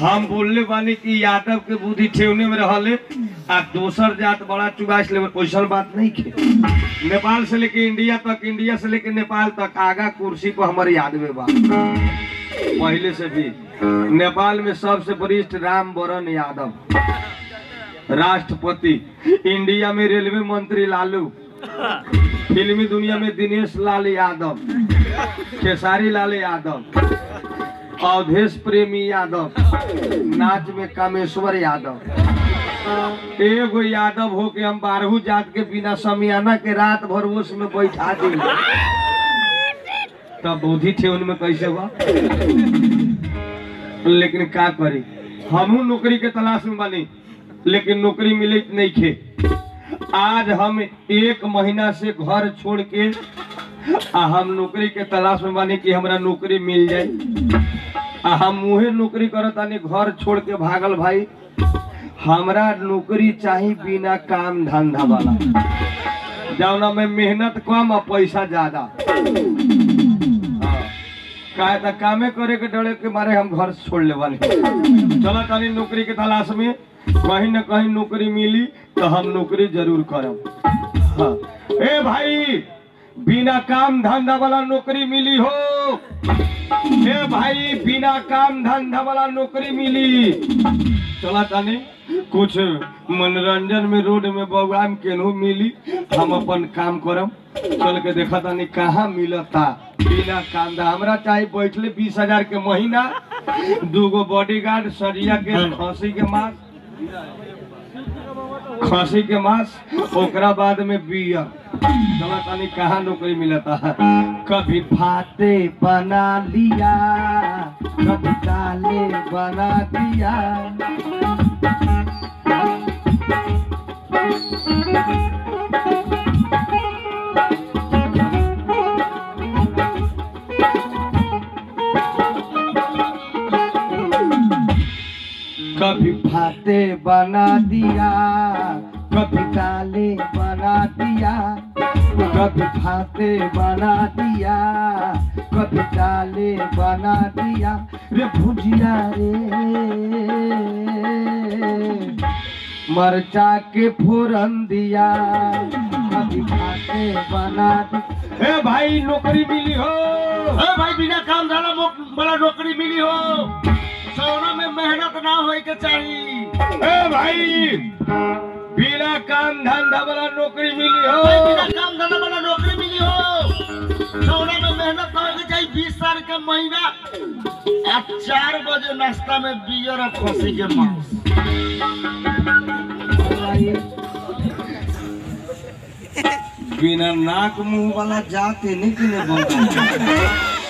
हम बोलले बानी कि यादव के बुद्धि ठेवने में रहले आ दोसर जात बड़ा चुगाइस ले वैसन बात नहीं खे नेपाल से लेके इंडिया तक इंडिया से लेके नेपाल तक आगा कुर्सी पर हमारे याद में बा पहले से भी नेपाल में सबसे वरिष्ठ राम वरण यादव राष्ट्रपति इंडिया में रेलवे मंत्री लालू फिल्मी दुनिया में दिनेश लाल यादव खेसारी लाल यादव अवधेश प्रेमी यादव नाच में कामेश्वर यादव एगो यादव हो के हम बारहू जात के बिना समियाना के रात भर ओस में बैठा दी तब बुद्धि थे उनमें कैसे हुआ लेकिन का करी हमहू नौकरी के तलाश में बनी लेकिन नौकरी मिले नहीं खे आज हम एक महीना से घर छोड़ के आ हम नौकरी के तलाश में बानी कि हमरा नौकरी मिल जाए आ हम मुहे नौकरी करत तानी घर छोड़ के भागल भाई हमरा नौकरी चाही बिना काम धंधा वाला जौना में मेहनत कम और पैसा ज्यादा हाँ। काहे त कामे करे के डरे के मारे हम घर छोड़ ले वाले चलो तानी नौकरी के तलाश में कहीं न कहीं नौकरी मिली तो हम नौकरी जरूर करब हाँ। ए भाई बिना काम धंधा वाला नौकरी मिली हो ए भाई बिना काम धंधा वाला नौकरी मिली चला तानी कुछ मनोरंजन में रोड में बउआम केनहू मिली हम अपन काम करम चल के देखा तानी कहाँ मिलता बिना काम धा हमरा चाहे बैठले बीस हजार के महीना दूगो बॉडीगार्ड सरिया के खसी के मांस खसी के मांस ओकरा बाद में बियर चला तानी कहाँ नौकरी मिलता है कभी फाते बना लिया कभी ताले बना दिया कभी फाते बना दिया कभी ताले बना दिया कभी फाते बना दिया कभी ताले बना दिया रे भुजिया रे मरचा के फोरन दिया कभी फाते बना दिया ए भाई नौकरी मिली हो ए भाई बिना काम धारा वाला नौकरी मिली हो सोना में मेहनत ना होए के चाहिए ए भाई बिना काम धंधा वाला नौकरी मिली भाई बिना हो काम धारा वाला नौकरी मिली हो सोना में मेहनत ना होए के चाहिए बीस साल का महीना आ चार बजे नाश्ता में बियर और खसी के मांस बिना नाक मुंह वाला जाते नहीं कि नहीं बनता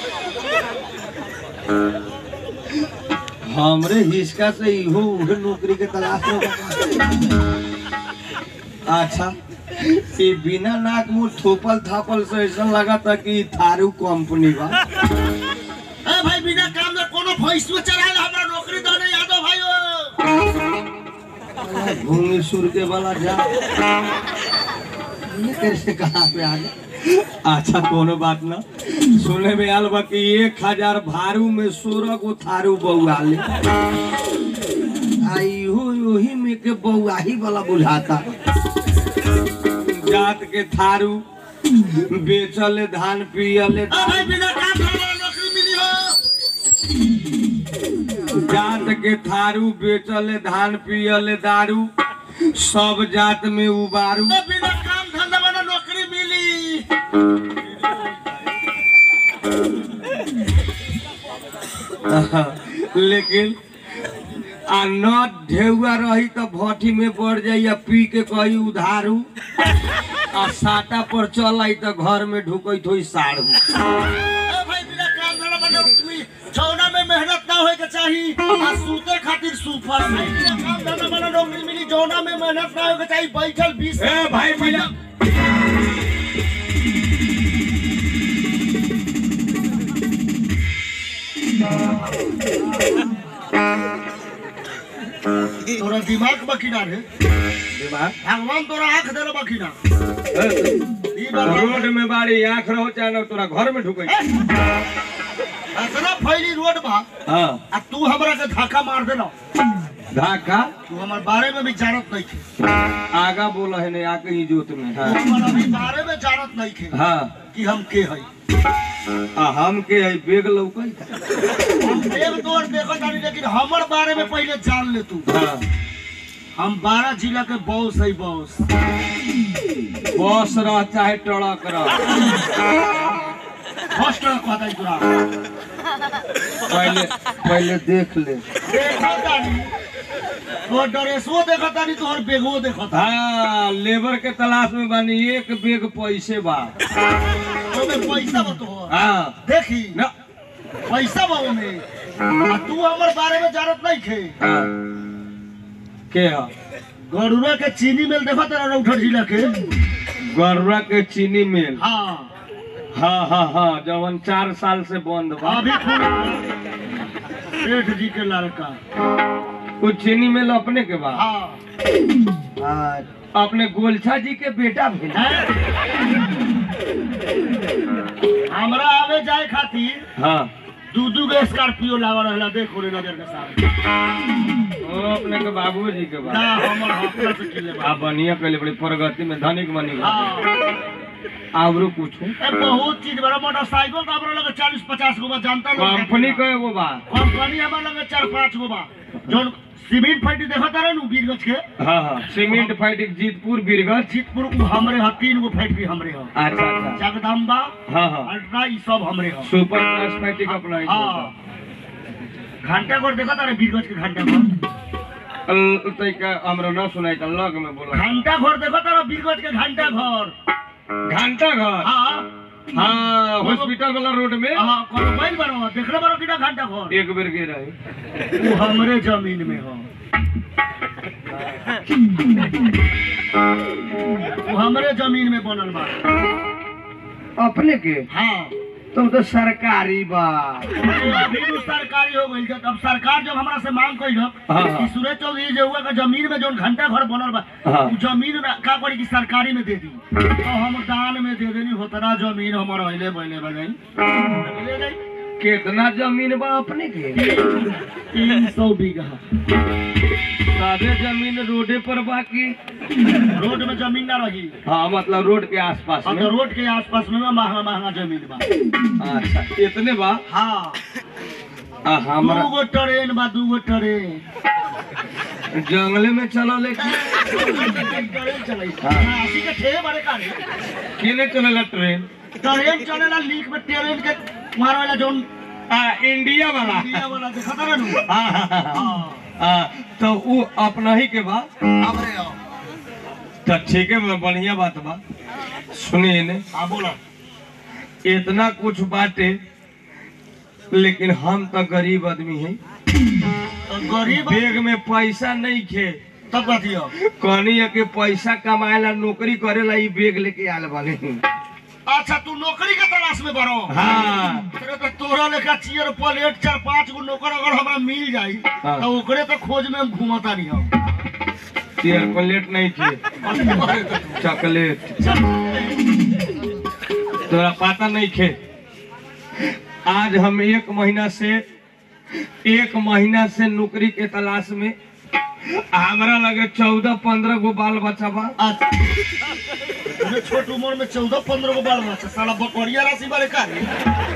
हमरे हिसका से इहो उहे नौकरी के तलाश में बा। अच्छा ये बिना नाक मुंह थोपल थापल से ऐसा लगा था कि थारू कंपनी बा ए भाई बिना काम में कोनो भैंस में चढ़ाए हमरा नौकरी दो नहीं यादव भाई घूंगी सुर के वाला जा ये कैसे कहाँ पे आ गए अच्छा कोनो बात ना सुने में आल बा कि एक हजार भारू में सोलह गो थारू बउआले आई हो वही में के बउआही वाला बुझाता जात के थारू बेचले धान पियले ए भाई बिना काम धारा वाला नौकरी मिली हो जात के थारू बेचले धान पियले दारू सब जात में उबारू ए बिना काम धंधा वाला नौकरी मिली लेकिन आ न ढेउआ रही तो भट्टी में बढ़ जाई आ पी के कही उधारू आ साटा पर चल आई तो घर में ढुकई थोई साड़ू ए भाई बिना काम धंधा वाला नौकरी छौना में मेहनत ना होए के चाहिए आ सूते खातिर सूफर में बिना काम धंधा वाला नौकरी मिली जौना में मेहनत ना होए के चाहिए बैठल बीस ए भाई बिना तोरा दिमाग बकिना रे दिमाग भगवान तोरा आंख देले बकिना ए, ई बात रोड में बाड़ी आँख रहो चाहे ना तोरा घर में ढुकई इतना फैली रोड बा हाँ आ तू हमरा के धक्का मार देना धाका तू हमार बारे में भी जानत नहीं थे आगा बोला है नहीं आके ही जोत में तू हाँ हमार अभी बारे में जानत नहीं थे हाँ कि हम के हई आ हम के है बेग लौकल हम देव तोर देखत तानी लेकिन हमर बारे में पहले जान ले तू हाँ हम बारह जिला के बॉस है बॉस बस रह चाहे ट्रक रह फर्स्ट कहता है तोरा पहले पहले देख ले देखत तानी तोर ड्रेसो देखत तानी तोहर बेगो देखत हाँ लेबर के तलाश में बानी एक बेग पैसे बा ओमे पैसा बा तोहर हाँ देखी न पैसा बा ओमे आ तू हमर बारे में जानत नहीं थे हाँ के है गरुड़ा के चीनी मिल देखत तारा रौठर जिला के गरुआ के चीनी मिल हाँ हाँ हाँ हाँ जवन चार साल से बंद बा अभी सेठ जी के लड़का वो चीनी मिल अपने के बा हाँ हाँ, अपने गोलछा जी के बेटा भी हैं? हमरा आवे जाए खातिर हाँ दू दू गो स्कॉर्पियो लावा रहला देखो रे नजर के सामने वो अपने के बाबू जी के बा ना हमर हफ्ता से किले बा आप बढ़िया कैले बड़ी प्रगति में धनिक बनी गए। हाँ आवरो पूछू ए बहुत चीज बड़ा मोटरसाइकिल तो हमरा लगे चालीस पचास गो बा जानता लोग कंपनी का एगो बा कंपनी हमरा लगे चार पाँच गो बा जोन सीमेंट फैक्ट्री देखत रहे नु बीरगंज के हाँ हाँ सीमेंट फाइटिंग जीतपुर बीरगंज जीतपुर उ हमरे ह तीन गो फैक्ट्री हमरे ह अच्छा अच्छा जगदम्बा हाँ हाँ अल्ट्रा ई सब हमरे ह सुपर क्लास फाइटिंग अपना ही हाँ घंटा घर देखत रहे बीरगंज के घंटा घर अल- तैका हमरा न सुनाई त लग में बोला घंटा घर देखत रहे बीरगंज के घंटा घर घंटा घर हाँ हाँ हॉस्पिटल वाला रोड में हाँ कोनो बैल बनो देखले बनो किना घंटा घर एक बेर के रहे वो हमरे जमीन में हो वो हमरे जमीन में बनल बा अपने के हाँ तुम तो सरकारी बा अभी तो सरकारी हो गई अब सरकार जब हमरा से मांग कइल हाँ, हाँ। कि सुरेश चौधरी जे हुआ का जमीन में जोन घंटा घर बनल बा हाँ। उ जमीन ना- का करी कि सरकारी में दे दी तो हम दान में दे देनी होतना जमीन हमर अहिले बैले बजाई ले जाई कितना जमीन बा अपने के तीन सौ बीघा सादे जमीन रोडे पर बाकी रोड में जमीन ना रही हाँ मतलब रोड के आसपास अब में तो रोड के आसपास में महंगा महंगा जमीन बा अच्छा इतने बा हाँ आ, हमरा दू गो ट्रेन बा दू गो ट्रेन जंगले में चलो लेकिन ट्रेन चलाई हाँ। अस्सी के ठेहे बड़े कारे केने चलेला ट्रेन ट्रेन चलेला लीक में ट्रेन के मार वाला जोन आ इंडिया वाला इंडिया वाला देखा था ना नु? हाँ, हाँ, हाँ, हाँ। हाँ आ, तो वो अपना ही के बा हमरे हो तो ठीक है बा, बढ़िया बात बा सुनिए ने हाँ बोलो इतना कुछ बाटे लेकिन हम तो गरीब आदमी है तो गरीब बैग में पैसा नहीं खे तब कथियो कहनी है कि पैसा कमाएला नौकरी करेला ई बैग लेके आल बानी अच्छा तू नौकरी के तलाश में बड़ो हाँ तेरे तो तोरा लेखा चेयर प्लेट चार पांच गो नौकर अगर हमरा मिल जाई हाँ। तो ओकरे तो खोज में हम घूमता नहीं हम चेयर प्लेट नहीं थे चॉकलेट तोरा पता नहीं खे आज हम एक महीना से एक महीना से नौकरी के तलाश में हमरा लगे चौदह पंद्रह गो बाल बच्चा बा अच्छा अरे छोट उम्र में चौदह पंद्रह गो बाल बच्चा साला बकरिया राशि वाले का रे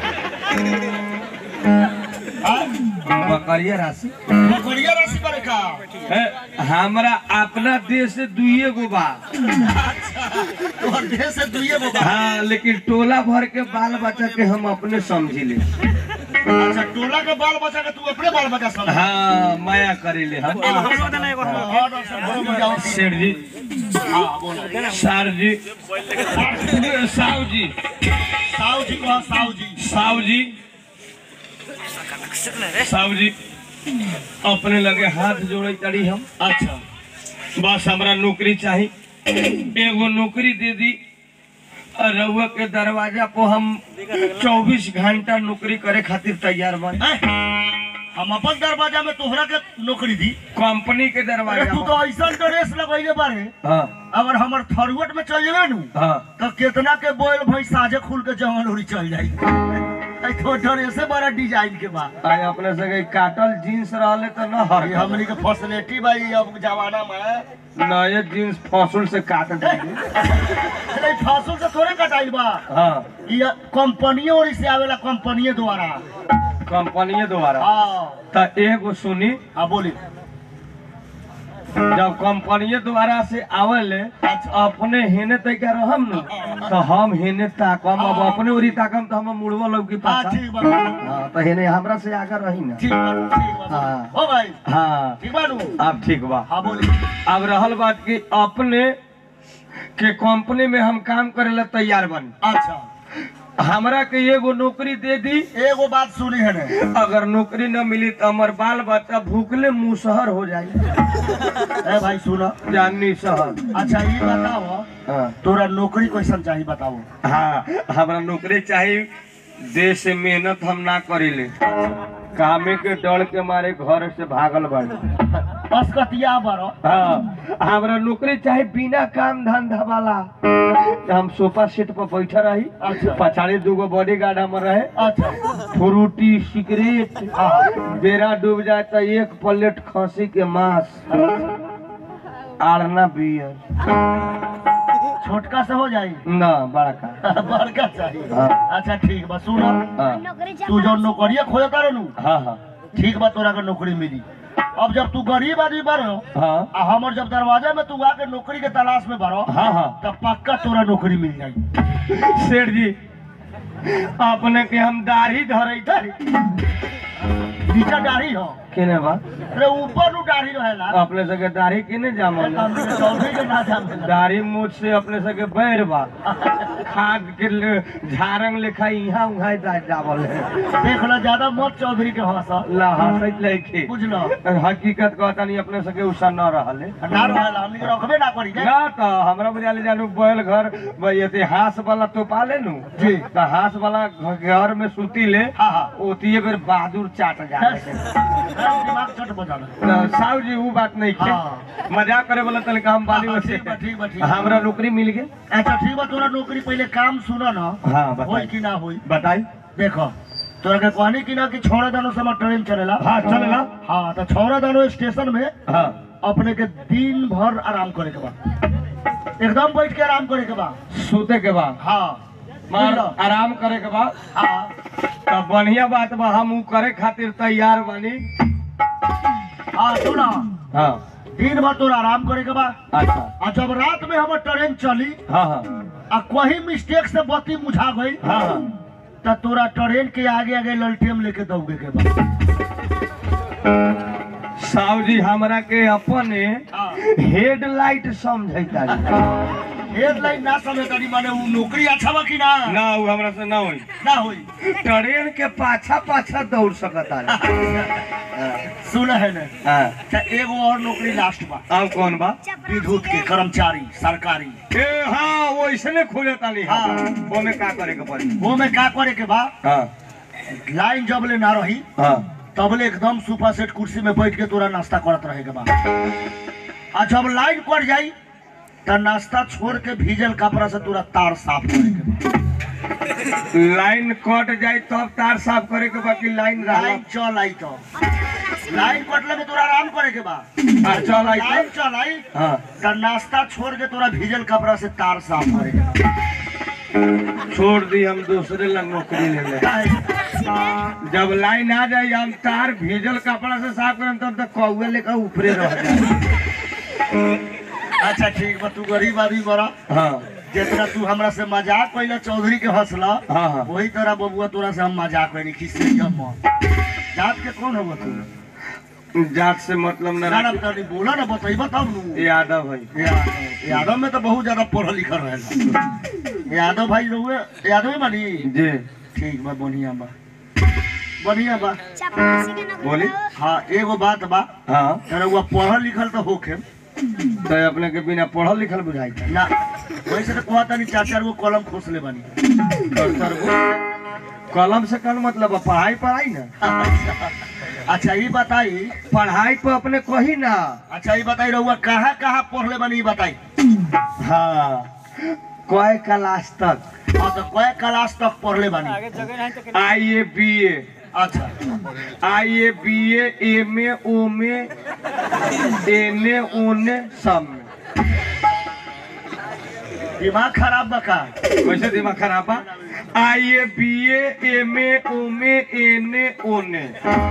हाँ? बकरिया राशि बकरिया राशि वाले का है, हमरा अपना देश से दुइये गो बा अच्छा तोहर देह से दुइये गो बा हाँ लेकिन टोला भर के बाल बच्चा के हम अपने समझी ले अच्छा टोला के बाल बच्चा के तू अपने बाल बच्चा समझ हाँ माया करे ले हम हाँ, हाँ, डॉक्टर साहब, बड़ो मजा आवती है। सेठ जी हाँ, बोलो। सर जी साहु जी साहू जी को हाँ, साहू जी साहु जी साहु जी अपने लगे हाथ जोड़े तड़ी हम अच्छा बस हमरा नौकरी चाही एगो नौकरी दे दी और रउआ के दरवाजा को हम 24 घंटा नौकरी करे खातिर तैयार बन ए, हम अपन दरवाजा में तोहरा के नौकरी दी कंपनी के अरे दरवाजा तू पर। तो ऐसा ड्रेस लगैले बारे हाँ अगर हमर थरुवट में चल जेबे नु हाँ तो कितना के बोल भाई साजे खुल के जवान उड़ी चल जाई आई तो ड्रेसे बड़ा डिजाइन के बा आई अपने से काटल जीन्स रहले तो न हर ये हमनी के फैसिलिटी भाई अब जमाना में नए जीन्स फसुल से काट दी नहीं फासुल से थोड़े कटाइल बा हाँ ये कंपनी और से आवेला कंपनी द्वारा कंपनी द्वारा हाँ तो एगो सुनी हाँ बोली जब कंपनी द्वारा से आवेले अपने हेने तय के रहम न तो हम हेने ताकम अब अपने ओरी ताकम तो हम मुड़वा लोग की हाँ पाछा ठीक बा हाँ तो हेने हमरा से आगे रही ना ठीक बा ठीक बा हाँ। हो भाई हाँ ठीक बा नु अब ठीक बा हाँ बोली अब रहल बात कि अपने के कंपनी में हम काम करे ला तैयार बनी अच्छा हमरा के एगो नौकरी दे दी एगो बात सुनी है ने अगर नौकरी न मिली तो हमार बाल बच्चा भूखले मुसहर हो जाई ए भाई सुनो जानी सहर अच्छा ये बताओ हाँ तोरा नौकरी कैसन चाहिए बताओ हाँ हमरा नौकरी चाहिए देश से मेहनत हम ना करीले कामे के डर के मारे घर से भागल बाड़ी असकतिया बरो हाँ हमरा नौकरी चाहे बिना काम धंधा वाला हम सोफा सेट पर बैठा रही अच्छा। पछाड़ी दूगो बॉडी गार्ड हमर रहे अच्छा फ्रूटी सिगरेट हाँ बेरा डूब जाए तो एक प्लेट खसी के मांस आड़ना बियर छोटका से हो जाई ना बड़का बड़का चाहिए हाँ। अच्छा ठीक बा सुनो हाँ तू जो नौकरिया खोजता रहनु हाँ हाँ ठीक बा तोरा के नौकरी मिली अब जब तू गरीब आदमी बनो हाँ आ हमर जब दरवाजा में तू आके नौकरी के तलाश में बनो हाँ हाँ तब पक्का तोरा नौकरी मिल जाई सेठ जी अपने के हम दाढ़ी धरे थारी नीचा दाढ़ी हो केने बा अरे ऊपर नु दाढ़ी रहेला अपने सके दाढ़ी केने जामल हमनी के चौधरी के ना जामेला दाढ़ी मूछ से अपने सके बैर बा खाद के ले- झारंग लेखा यहाँ उहाँ जा- जावल है देख लो ज्यादा मत चौधरी के हंस ला हंसैत लइके बुझलो हकीकत कहता नहीं अपने सके उषा न रहले ना रहेला हमनी के रखबे ना करी ना तो हमरा बुझाले जानू बैल घर भाई इतिहास वाला तो पाले नु जी। तो हास वाला घर में सुती ले हाँ हाँ ओतिए बेर बहादुर चाट जाए दिमाग चट बजाना तो साहु जी वो बात नहीं हाँ। है मजाक करे वाला तनिका हम बाली हाँ, वैसे ठीक बा ठीक बा ठीक बा। हमरा नौकरी मिल गई अच्छा ठीक बा तोरा नौकरी पहले काम सुनो ना हाँ होई बताई कि ना होई बताई देखो तोरा के कहनी कि ना कि छौड़ा दानो समय ट्रेन चलेला हाँ, चलेला। हाँ तो छौड़ा दानो स्टेशन में हाँ अपने के दिन भर आराम करे के बा एकदम बैठ के आराम करे के बा सूते के बाद हाँ मार बुझलो? आराम करे के बाद हाँ तब बढ़िया बात बा हम ऊ करे खातिर तैयार बानी हाँ सुना हाँ दिन भर तोरा आराम करे के बा अच्छा आ जब रात में हमर ट्रेन चली हाँ हाँ आ कहीं मिस्टेक से बत्ती मुझा गई हाँ हाँ तो तोरा ट्रेन के आगे आगे ललटेम लेके दौड़े के बा साहु जी हमरा के अपने हाँ हेडलाइट समझैता हेडलाइन ना समझ तारी माने उ नौकरी अच्छा बा कि ना ना ऊ हमरा से ना होई ना होई ट्रेन के पाछा पाछा दौड़ सकता सुन है ने हाँ अच्छा एगो और नौकरी लास्ट बा अब कौन बा विद्युत के कर्मचारी सरकारी ए हाँ वो इसने खोले तानी हाँ हाँ। वो में का करे के पड़ी वो में का करे के बा हाँ लाइन जब ले ना रही हाँ तबले एकदम सोफा सेट कुर्सी में बैठ के तोरा नाश्ता करत रहे के बा आ जब लाइन कट जाई त नाश्ता छोड़ के भीजल कपड़ा से तोरा तार साफ करे के बा लाइन कट जाए तब तार साफ करे के बाकी लाइन रहा लाइन चल आई तो लाइन कटले में तोरा आराम करे के बा हाँ, चल आई लाइन तो चल आई हाँ त नाश्ता छोड़ के तोरा भीजल कपड़ा से तार साफ करे के बा छोड़ दी हम दूसरे लग नौकरी ले ले काहे? जब लाइन आ जाए हम तार भीजल कपड़ा से साफ करम तब तक कौए लेकर ऊपरे रह जाए अच्छा ठीक बा तू गरीब आदमी बड़ा हाँ जितना तू हमरा से मजाक कैला चौधरी के हंसला हाँ हाँ वही तरह बबुआ तोरा से हम मजाक कैनी खिस्से जम जात के कौन होगा तू जात से मतलब न ना ना रखी। तनी बोला ना बताइबा तब नु यादव भाई यादव यादव में तो बहुत ज्यादा पढ़ल लिखल रहेला यादव भाई रहुए यादव ही मानी जी ठीक बा बढ़िया बा बढ़िया बा बोली हाँ एगो बात बा हाँ रहुआ पढ़ल लिखल तो होखे तो अपने के बिना पढ़ल लिखल बुझाई था ना वैसे तो कहता नहीं चार चार गो कलम खोस ले बानी कलम से कल मतलब है पढ़ाई पढ़ाई ना अच्छा ये बताई पढ़ाई पे अपने कही ना अच्छा ये बताई रहुआ कहाँ कहाँ पढ़ले बानी ये बताई हाँ कय क्लास तक हाँ तो कय क्लास तक पढ़ले बानी आई ए बी ए अच्छा I A B A M A ओम ए एन ए ओन ए सब में दिमाग खराब बका वैसे दिमाग खराब बा I A B A M A ओम ए एन ए ओन ए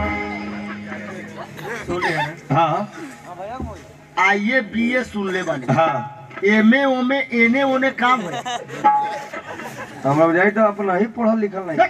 हाँ आई ए बी ए सुन ले बानी हाँ एम ए ओमे एने ओने काम है हमरा बुझाई तो अपना ही पढ़ल लिखल नहीं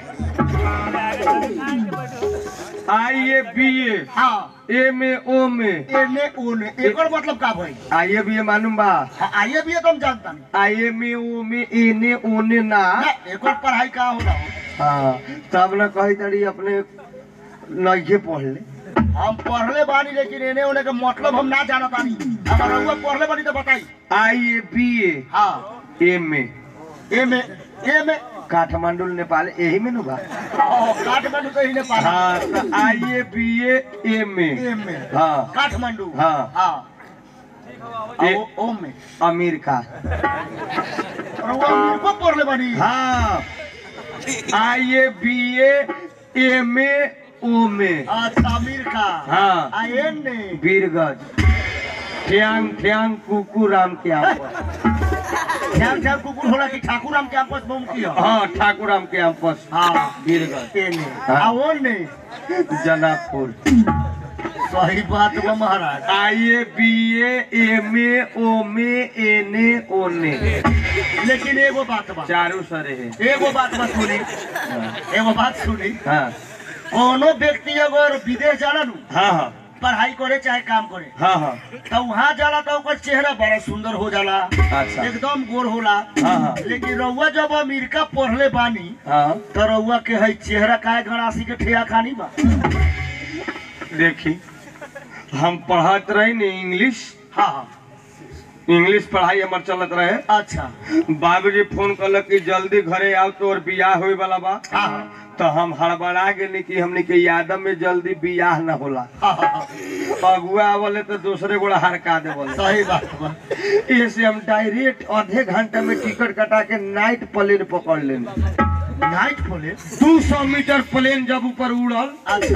आई ए बी ए हाँ एम ए ओम ए एने ओने एकर मतलब का भाई आई ए बी ए मालूम बा हाँ आई ए बी ए तो हम जानता नहीं आई एम ए ओम ए एन ए ओन ए ना ना, एकर पढ़ाई का होला हो हाँ तब न कही तड़ी अपने नइखे पढ़ ले हम पढ़ले बानी लेकिन एने ओने का मतलब हम ना जानत बानी अगर रउआ पढ़ले बानी तो बताई आई ए बी ए हाँ M A M A M A Kathmandu Nepal यही में नु बा ओ, काठमांडू तो ही ने पढ़ा हाँ तो I A B A M A M A हाँ काठमांडू हाँ। हाँ ए- ओ ओम में अमेरिका रउआ को पढ़ले बानी हाँ आई A B A M A ओम ए अच्छा अमीर का हाँ। आ एन ने वीरगंज ठ्यांग ठ्यांग कुकू राम के आपस ध्यान ध्यान कुकुर होला कि ठाकुर राम के आपस में की हो हाँ ठाकुर राम के आपस हाँ वीरगंज एन ने हाँ। आ ओन ने जनापुर सही बात बा महाराज I A B A M A ओम ए एन ए ओन ए लेकिन एगो बात बा चारू सरे है एगो बात बा सुनी एगो बात सुनी हाँ कोनो व्यक्ति अगर विदेश जाला नु हाँ हाँ पढ़ाई करे चाहे काम करे हाँ हाँ तो वहाँ जाला तो ओकर चेहरा बड़ा सुंदर हो जाला अच्छा एकदम गोर होला हाँ हाँ लेकिन रउआ जब अमेरिका पढ़ले बानी हाँ तो रउआ के है चेहरा काहे गणासी के ठेया खानी बा देखी हम पढ़त रही ने इंग्लिश हाँ हाँ इंग्लिश पढ़ाई हमार चलत रहे अच्छा बाबूजी फोन कलक कि जल्दी घरे आओ तोर बियाह होए वाला बा हाँ हाँ तो हम हड़बड़ा गेली कि हमने के यादव में जल्दी बियाह न होला हाँ, हाँ, हाँ। अगुआ आवले तो दूसरे गोड़ा हरका दे बोले सही बात बा इससे हम डायरेक्ट आधे घंटे में टिकट कटा के नाइट प्लेन पकड़ लेनी नाइट खोले दू सौ मीटर प्लेन जब ऊपर उड़ल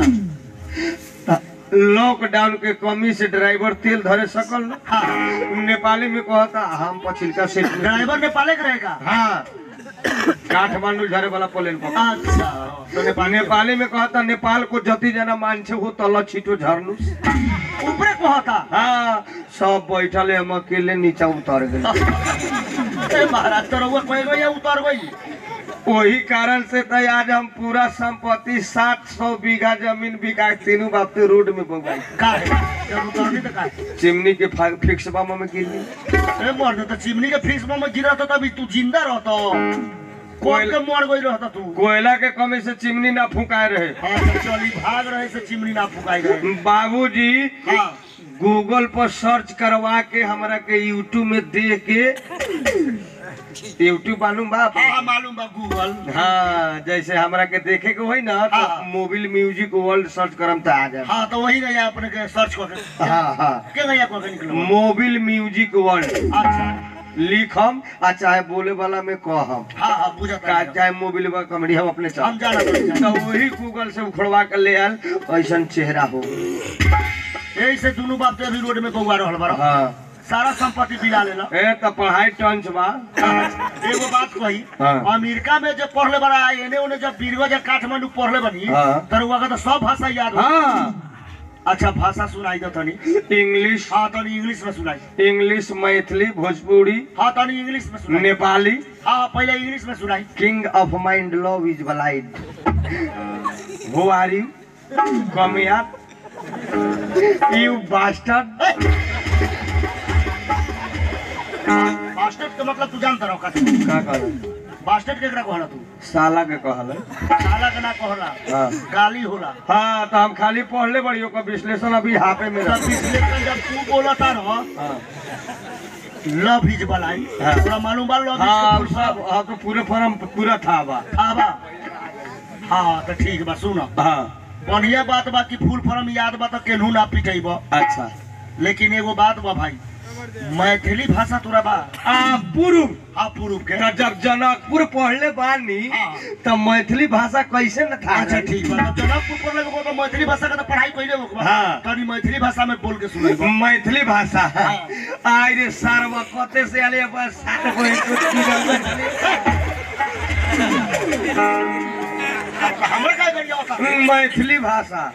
अच्छा लॉकडाउन के कमी से ड्राइवर तेल धरे सकल न। हाँ नेपाली में कहता हम पछिलका सीट में ड्राइवर नेपाले के रहेगा हाँ काठमांडू झरे वाला प्लेन पकड़ अच्छा तो नेपाल नेपाली में कहता नेपाल को जति जना मान्छे हो तल छिटो झर्नु ऊपरे कहता हाँ सब बैठले हम अकेले नीचा उतर गए ए महाराज तो रउआ कहे गई उतर गई वही कारण से तो आज हम पूरा संपत्ति सात सौ बीघा जमीन बिका के तीनों बाप के रोड में पहुंचाई का है जब उतरनी तो का है? चिमनी के फा- फिक्स बामा में गिरनी ए मर्द तो चिमनी के फिक्स में गिरा था तभी तू जिंदा रहता कोई के मर गई रहता तू कोयला के कमी से चिमनी ना फुकाए रहे हाँ तो चली भाग रहे से चिमनी ना फुकाई गए बाबूजी हाँ गूगल पर सर्च करवा के हमरा के यूट्यूब में देख के यूट्यूब मालूम बा हाँ हाँ मालूम बा गूगल हाँ जैसे हमरा के देखे के होई ना तो हाँ। मोबाइल म्यूजिक वर्ल्ड सर्च करम तो आ जाए हाँ तो वही गया अपने के सर्च करके हाँ हाँ के गया करके निकलो मोबाइल म्यूजिक वर्ल्ड अच्छा लिखम आ चाहे बोले वाला में कहम हाँ हाँ बुझा का चाहे मोबाइल बा कमेडी हम अपने हम चल जाना तो तो वही गूगल से उखड़वा के ले आयल ऐसा चेहरा हो यही से दोनों बाप तो अभी रोड में बउआ रहल बारा हाँ सारा संपत्ति बिला लेला ए तो पढ़ाई टंच बा एगो बात कही हाँ। अमेरिका में जब पढ़ले बड़ा एने ओने जब बीरगंज या काठमांडू पढ़ले बनी हाँ। तर वहाँ का तो सब भाषा याद हो हाँ अच्छा भाषा सुनाई दो तनी इंग्लिश हाँ तनी इंग्लिश में सुनाई इंग्लिश मैथिली भोजपुरी हाँ तनी इंग्लिश में सुनाई नेपाली हाँ पहले इंग्लिश में सुनाई king of mind love is blind who are you come here you bastard bastard के मतलब तू जानता रहो का का कहल बास्टेट केकरा कहला तू साला के कहल साला के ना कहला हाँ गाली होला हाँ तो हम खाली पढ़ले बड़ी ओकर विश्लेषण अभी हाफे में तब रख विश्लेषण जब तू बोला था रहो हाँ लव इज बलाई हाँ। पूरा मालूम बा लव हाँ इज सब हाँ तो पूरे फॉर्म पूरा था बा हाँ बा हाँ तो ठीक बा सुनो हाँ बढ़िया बात बा कि फूल फॉर्म याद बा तो केनहू ना पिटेब अच्छा लेकिन एगो बात बा भाई मैथिली भाषा तोरा बा आ पूर्व हाँ पूर्व के त जब जनकपुर पढ़ले बानी हाँ। त मैथिली भाषा कैसे न था अच्छा ठीक बा तब जनकपुर पर लोगों को मैथिली भाषा का तो पढ़ाई कइले हो हाँ। तनी मैथिली भाषा में बोल के सुनाई मैथिली भाषा हाँ। आय रे सारवा कते से आले बस सात को एक हमरा का गरिया होता मैथिली भाषा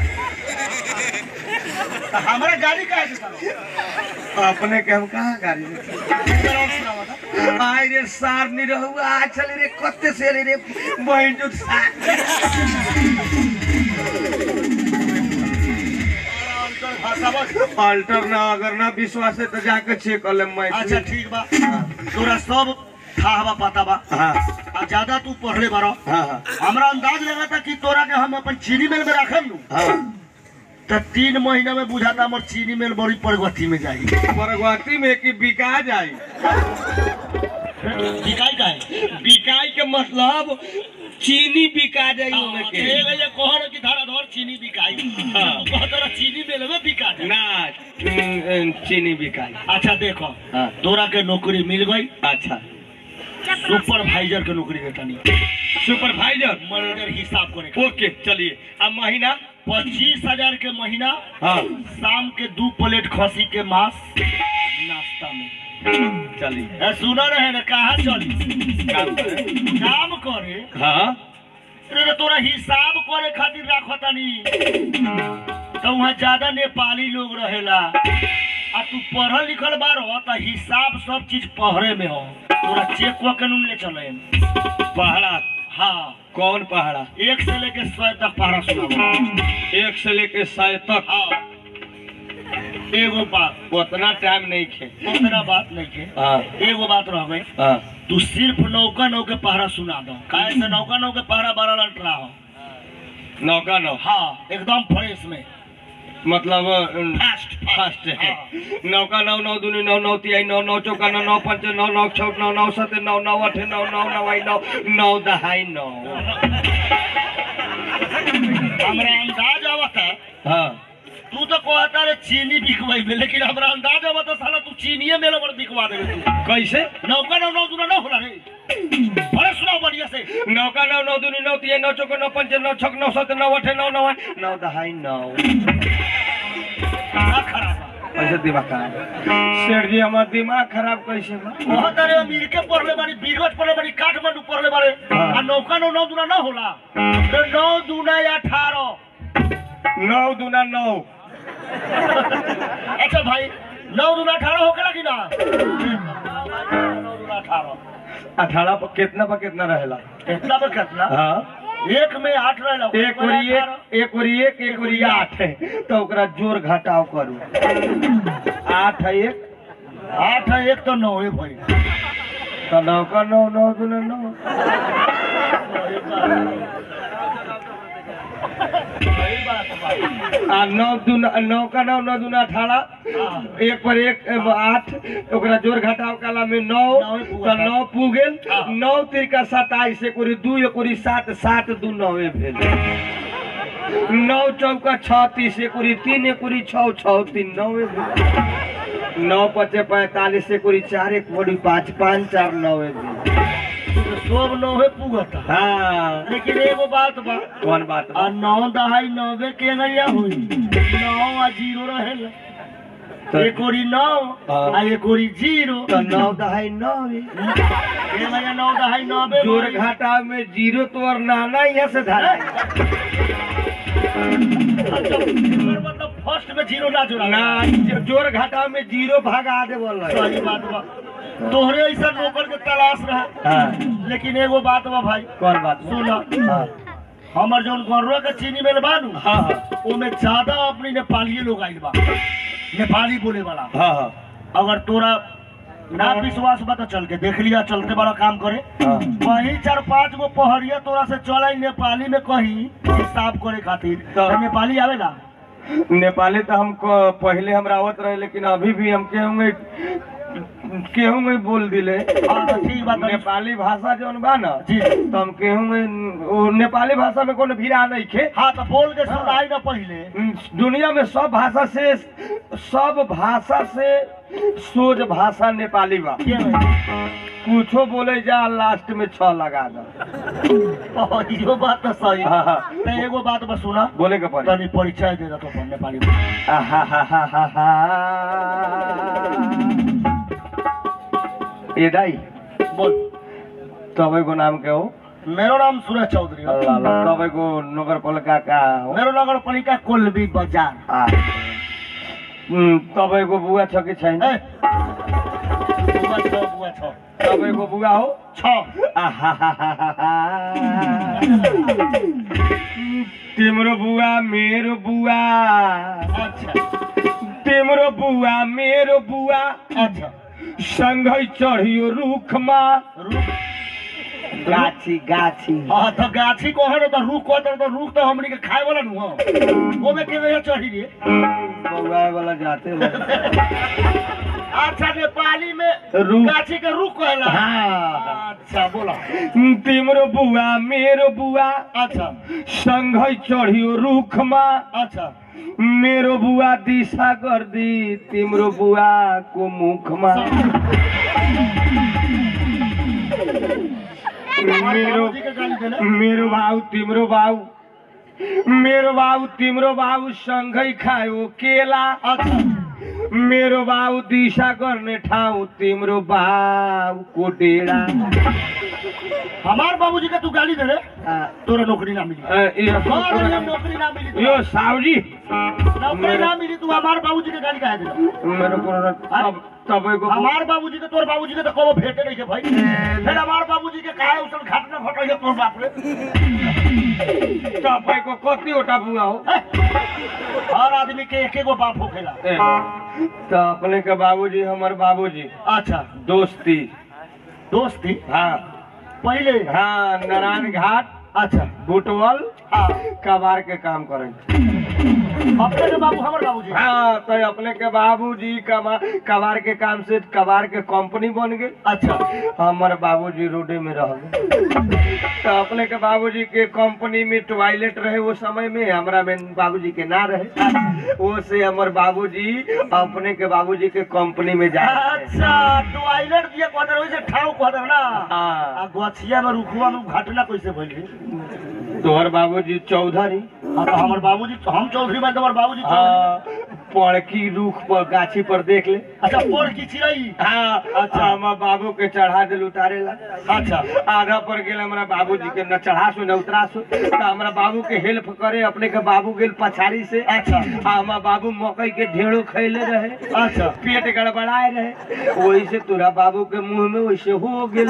हमरा गाड़ी का है अपने के हम कहाँ गाड़ी में? आय रे सार नहीं रहू आ चले रे कते से आले रे बहन जो भाषा बस अल्टर ना अगर ना विश्वास है तो जाके चेक कर ले अच्छा मैथिली ठीक बा तोरा सब था बा पता बा हाँ आ ज्यादा तू पढ़ले बारो हाँ हाँ हमरा अंदाज लगा था कि तोरा के हम अपन चीनी मिल में रखम नु हाँ तो तीन महीना में बुझाता हमर चीनी मिल बड़ी प्रगति में जाई परगवती में कि बिका जाए बिकाई का है बिकाई के मतलब चीनी बिका जाए ओमे के कहर की धारा धर चीनी बिकाई हाँ। कहतर चीनी मिल में बिका जाई ना उम, चीनी बिकाई अच्छा देखो हाँ तोरा के नौकरी मिल गई अच्छा सुपरवाइजर के नौकरी देता नहीं सुपरवाइजर मैनेजर हिसाब करे के। ओके चलिए अब महीना पच्चीस हजार के महीना हाँ शाम के दो प्लेट खसी के मांस नाश्ता में चलिए ए, सुना रहे ना कहाँ चली काम करें काम करे हाँ अरे तोरा हिसाब करे खातिर राखो तनी तो वहाँ ज्यादा नेपाली लोग रहेला आ तू पढ़ल लिखल बारो तो हिसाब सब चीज पहरे में हो तोरा चेक हुआ कानून ले चले पहाड़ा हाँ कौन पहाड़ा एक से लेके सौ तक पहरा सुनाओ एक से लेके सौ तक हाँ एगो बात उतना टाइम नहीं खे उतना बात नहीं के हाँ एगो बात रह गई हाँ तू सिर्फ नौका नौ के पहरा सुना दो काहे से नौका नौ के पहरा बारह लंटरा हो नौका नौ हाँ एकदम फ्रेश में मतलब फास्ट फर्स्ट है नौका नौ नौ दूनी नौ नौ तिहाई नौ नौ चौका नौ नौ पंच नौ नौ छौ नौ नौ सत नौ नौ अठ नौ नौ नवाई नौ नौ दहाई नौ हमरा अंदाज आवता हाँ तू तो कहता रे चीनी बिकवाई में लेकिन हमरा अंदाज आवता साला तू चीनिये में लबड़ बिकवा देबे तू कैसे नौका नौ नौ दूना ना होला रे बड़े सुनाओ बढ़िया से नौका नौ नौ दूनी नौ तिहाई नौ चौका नौ पंच नौ छक नौ सत नौ अठ नौ नौ नौ दहाई नौ का खराब बा। कैसे दिमाग खराब सेठ जी हमार दिमाग खराब कैसे बा कहता रे अमेरिका पढ़ले बारी बीरगंज पढ़ले बारी काठमांडू पढ़ले बारे हाँ। आ नौका नौ नौ दूना ना होला तो नौ दूना या अठारह नौ दूना नौ अच्छा भाई नौ दूना अठारह होकेला कि ना नौ दूना अठारह अठारह पर कितना पर कितना रहेला कितना पर कितना हाँ एक में आठ रहेला एक ओरी एक एक ओरी एक एक ओरी आठ है तो ओकरा जोड़ घटाव करू आठ है एक आठ है एक तो नौ है भाई तो नौ का नौ नौ दूना नौ सही बात है भाई। आ नौ दूना नौ का नौ नौ दूना अठारह हाँ। एक पर एक एगो आठ ओकरा जोड़ घटाव काला में नौ नौ ही पूरा तो नौ पू गेल हाँ। नौ तिरका सताइस एक ओरी दू एक ओरी सात सात दू नौवे भेल नौ चौका छत्तीस एक ओरी तीन एक ओरी छौ छौ तीन नौवे भेल नौ पचे पैंतालीस एक ओरी चार एक ओरी पाँच पाँच चार नौवे भेल तो सब नौ है पुगता हाँ लेकिन एगो बात बा कौन बात बा? आ नौ दहाई नौवे के नैया हुई नौ आ जीरो रहेला तो- एक ओरी नौ हाँ। आ एक ओरी जीरो तो नौ दहाई नौवे ये भैया नौ दहाई नौवे जोड़ भाई। घाटा में जीरो तो और नाना यहाँ से धरा अच्छा, एकर मतलब फर्स्ट में जीरो ना जोड़ा ना जो- जोड़ घाटा में जीरो भगा दे बोल सही बात बा तोहरे ऐसा नौकर के तलाश रहा हाँ लेकिन एगो बात बा भाई कौन बात सुना हाँ हमर जौन गरुआ के चीनी मिल बानू हाँ हाँ ओमे ज्यादा अपनी नेपाली लोग आइल बा नेपाली बोले वाला हाँ हाँ अगर तोरा ना विश्वास बा तो चल के देख लिया चलते बड़ा काम करे हाँ वही चार पांच गो पहरिया तोरा से चल नेपाली में कहीं हिसाब करे खातिर तो- तो नेपाली आवेला नेपाली तो हम क- पहले हम रावत रहे लेकिन अभी भी हम के होंगे केहू में बोल दिले हाँ तो ठीक बात है। नेपाली भाषा जौन बा ना जी तो हम केहू में वो नेपाली भाषा में कोनो भिड़ा नहीं खे हाँ तो बोल के सुनाई ना पहले दुनिया में सब भाषा से सब भाषा से सोज भाषा नेपाली बा के कुछो बोले जा लास्ट में छ लगा दो ओ, इहो बात तो सही हाँ, हाँ। तो एगो बात बस सुना बोले के पड़े तनी परिचय दे दो तो नेपाली में आहाहाहाहा। ए दाई बोल तपाईँको नाम के हो मेरो नाम सूरज चौधरी हो ल, ल, तपाईँको नगरपालिका कहाँ हो मेरो नगरपालिका कोल्बी बजार आ। उम्, तपाईँको बुवा छ कि छैन ए, बुवा छ बुवा छ तपाईँको बुवा हो छ आहाहाहाहा। तिम्रो बुवा मेरो बुवा अच्छा तिम्रो बुवा मेरो बुवा अच्छा सँगै चढियो रुखमा रुख गाछी गाछी हाँ तो गाछी को है तो रुख को तो रुख तो हमनी के खाए वाला नु हो ओमे के वजह चढ़ी रे बौआए वाला जाते हो अच्छा नेपाली में रुख। गाछी के रुख कहला हाँ। अच्छा बोला तिम्रो बुवा मेरो बुवा अच्छा सँगै चढियो रुखमा अच्छा मेरो बुवा दिशा गर्दी तिम्रो बुवाको मुखमा मेरो बाबूजी के गाली देले मेरो भाउ तिम्रो भाउ मेरो भाउ तिम्रो भाउ सँगै खायो केला अच्छा मेरो बाउ दिशा गर्ने ठाउँ तिम्रो बाउको डेरा हमार बाबूजी के तू गाली दे रे आ, तोरा नौकरी ना मिली अ, यो- हाँ, रे, नौकरी ना मिली यो तोरा। साउजी नौकरी ना मिली तू हमार बाबूजी के गाली काहे दे मेरो कुरो तब- तपाईँको हमार बाबूजी के तोर बाबूजी के तो कबो भेटे नहीं के भाई फिर हमार बाबूजी के काहे उसल घाट में फटो तोर बाप रे तपाईँको कतिवटा बुवा हो हैं? हर आदमी के एक एगो बाप होखेला ए, तो अपने के बाबूजी हमर बाबूजी अच्छा दोस्ती दोस्ती हाँ पहले हाँ नारायण घाट अच्छा बुटवल हाँ कबार के काम करें अपने के बाबू हमर बाबूजी हाँ तो अपने के बाबूजी कमा कबार के काम से कबार के कंपनी बन गए अच्छा हमर बाबूजी रोडे में रह गए तो अपने के बाबूजी के कंपनी में टॉयलेट रहे वो समय में हमरा में बाबूजी के ना रहे वो से हमर बाबूजी अपने के बाबूजी के कंपनी में जा अच्छा टॉयलेट दिए क्वार्टर वैसे ठाव क्वार्टर ना हाँ आ गछिया में रुखुआ में घटना कैसे भइल रे? तोहर बाबूजी चौधरी हाँ तो हमर बाबूजी हम चौधरी में हमर बाबूजी चौधरी हाँ पड़की रूख पर गाछी पर देख ले अच्छा पोर की चिड़ई हाँ अच्छा हमार बाबू के चढ़ा दिल उतारे ला अच्छा आधा पर गेल हमरा बाबूजी के न चढ़ासु न उतरासु तो हमरा बाबू के हेल्प करे अपने के बाबू गेल पछाड़ी से अच्छा आ हमार बाबू मकई के ढेड़ो खैले रहे अच्छा पेट गड़बड़ाए रहे वही से तोरा बाबू के मुंह में वैसे हो गेल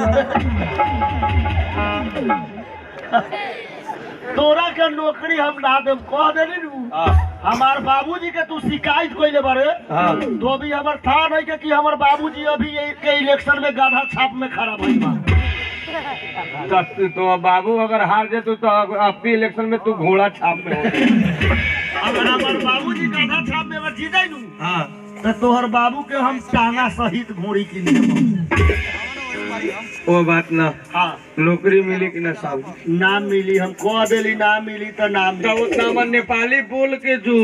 तोरा के नौकरी हम ना देम कह देली नु हमार बाबूजी के तू शिकायत कइले बारे हाँ तो भी हमर था नहीं के कि हमर बाबूजी अभी ये के इलेक्शन में गाधा छाप में खड़ा भइल बा तो, तो बाबू अगर हार जेतु तो अपनी इलेक्शन में तू घोड़ा छाप में हो अगर हमर बाबूजी गाधा छाप में अगर जीत जाई नु हाँ तो तोहर बाबू के हम टांगा सहित घोड़ी की लिए वो बात ना हाँ नौकरी मिली कि ना साहब ना मिली हम कह देली ना मिली तो ना तो मिली उतना मन नेपाली बोल के जो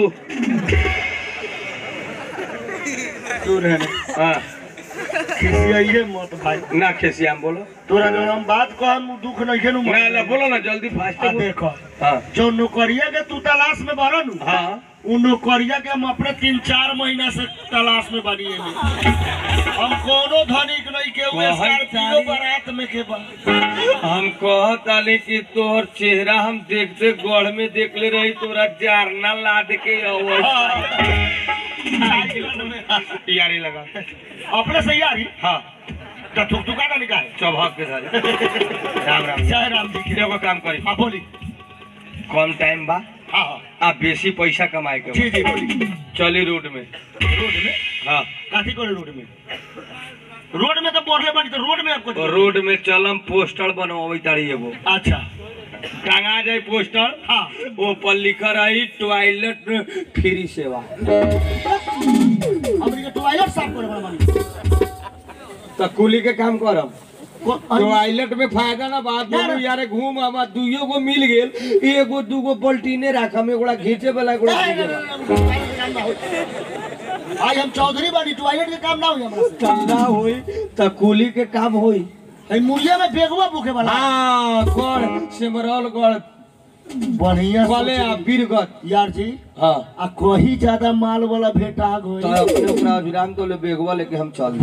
सुन है हाँ खिसियाइए मत भाई ना खेसियाम बोलो तोरा जो हम बात कह हम दुख नहीं के नु ना ना बोलो ना जल्दी फास्ट आ देखो हाँ जो नौकरिया के तू तलाश में बारा नु हाँ उ नौकरिया के हम अपने तीन चार महीना से तलाश में बानी एमे। हम कोनो धनिक नहीं के हुए बहुत स्कॉर्पियो सारी- बारात में के बा हम कहताली कि तोहर चेहरा हम देखते गढ़ में देख ले रही तोरा जारना लाद के अवस्था यारी लगा अपने से यारी हाँ तो थुक थुका ना निकाल चौभाग के साथ राम राम जय राम जी की एगो काम करी हाँ बोली कम टाइम बा हाँ हाँ आ बेसी पैसा कमाए के जी बा। जी बोली चली रोड में रोड में हाँ काठी करे रोड में रोड में तो बोरले बानी तो रोड में आपको तो रोड में चलम पोस्टर बनवाई तारी एगो अच्छा टांगा जाए पोस्टर हाँ वो पर लिखा रही टॉयलेट फ्री सेवा हमनी के टॉयलेट साफ करे वाला बानी तो कुली के काम करब को- टॉयलेट में फायदा ना बात दोनों यारे घूम आमा दुइयो गो मिल गेल एगो दूगो पलटीने राखम एगोड़ा खींचे वाला एगोड़ा नहीं, खींचे नहीं, वाला नहीं, नहीं, टॉयलेट के काम ना होई। आज हम चौधरी बानी टॉयलेट के काम ना हुई हमरा से ठंडा होई त कुली के काम होई हई मुर्गिया में बेगवा भूखे वाला हाँ गढ़ सिमरौल गढ़ बढ़िया कले आ सोची। बीरगत यार जी हाँ आ कहीं ज्यादा माल वाला भेटा गई तो अपने ओकरा अभिराम तो ले बेगवा लेके हम चल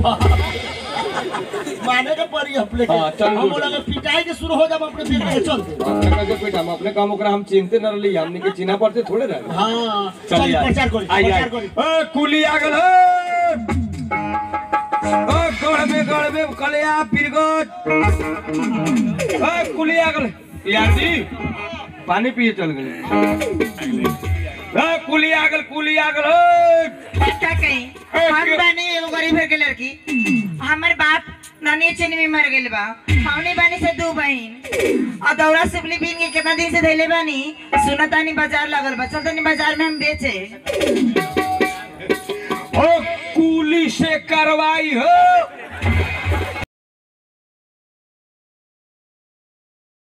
माने के पड़ी अपने के हाँ, चल, हम गुड। बोला कि पिटाई के शुरू हो जब अपने बेग के चल दे अपने कहे पेट हम अपने काम ओकरा हम चिंते न रही हमने के चिन्हा पड़ते थोड़े रहे हाँ चल चलिए आई। प्रचार करी आई, आई। प्रचार करी ए, कुली आ गल ए! ओ गढ़ में गढ़ में कलिया बीरगत ए कुली आ गल यार जी पानी पिए चल गए ए कुली आ गल कुली आ गल ए! का कहीं हम बानी एगो गरीब घर के लड़की हमर बाप नानी चीनी में मर गेल बा हमनी बानी से दू बहन और दौरा सुपली बीन के कितना दिन से धैले बानी सुना तानी बाजार लगल बा चल तानी बाजार में हम बेचे ओ कुली से करवाई हो